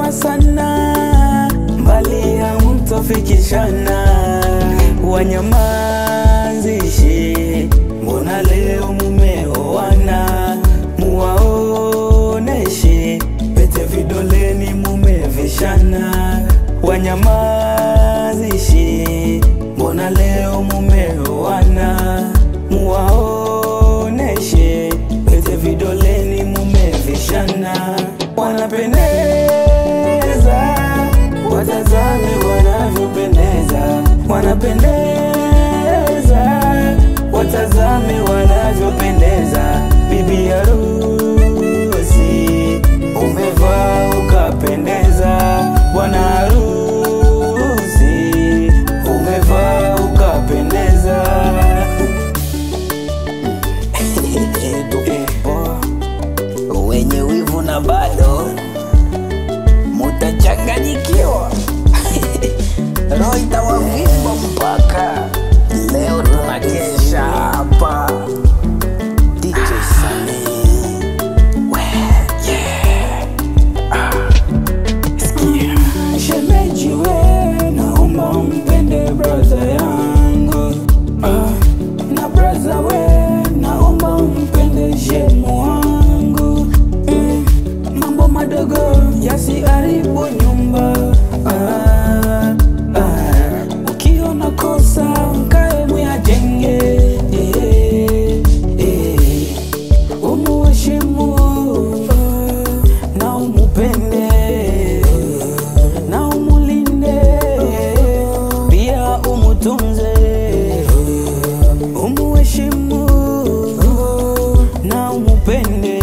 sana sana, mbali hamtofikishana. Wanyamazishe, mbona leo mumeoana? Muwaoneshe pete vidoleni mumevishana. Wanyamazishe, mbona leo mumeoana? Muwaoneshe pete vidoleni mumevishana. Wanapendeza, watazame wanavyopendeza. Wanapendeza, watazame wanavyopendeza. Bibi harusi umevaa ukapendeza, bwana harusi umevaa ukapendeza. wenye wivu na bado mutachanganyikiwa roho itawavimba mpaka leo tunakesha hapa DJ Sami we yeah ah sikia Shemeji we, naomba mpende braza yangu ah, na braza we, naomba mpende shemu wangu mm, mambo madogo yasiharibu nyumba ah, ah, ukiona kosa mkae muyajenge eh, eh, umuheshimu na umupende na umulinde pia umutunze umuheshimu na umupende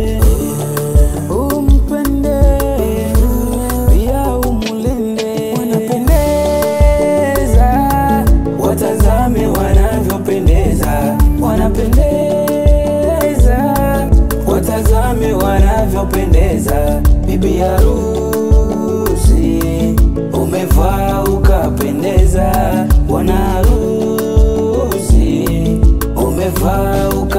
umpende pia umulinde wanapendeza watazame wanavyopendeza wanapendeza watazame wanavyopendeza bibi harusi umevaa ukapendeza bwana harusi umevaa uka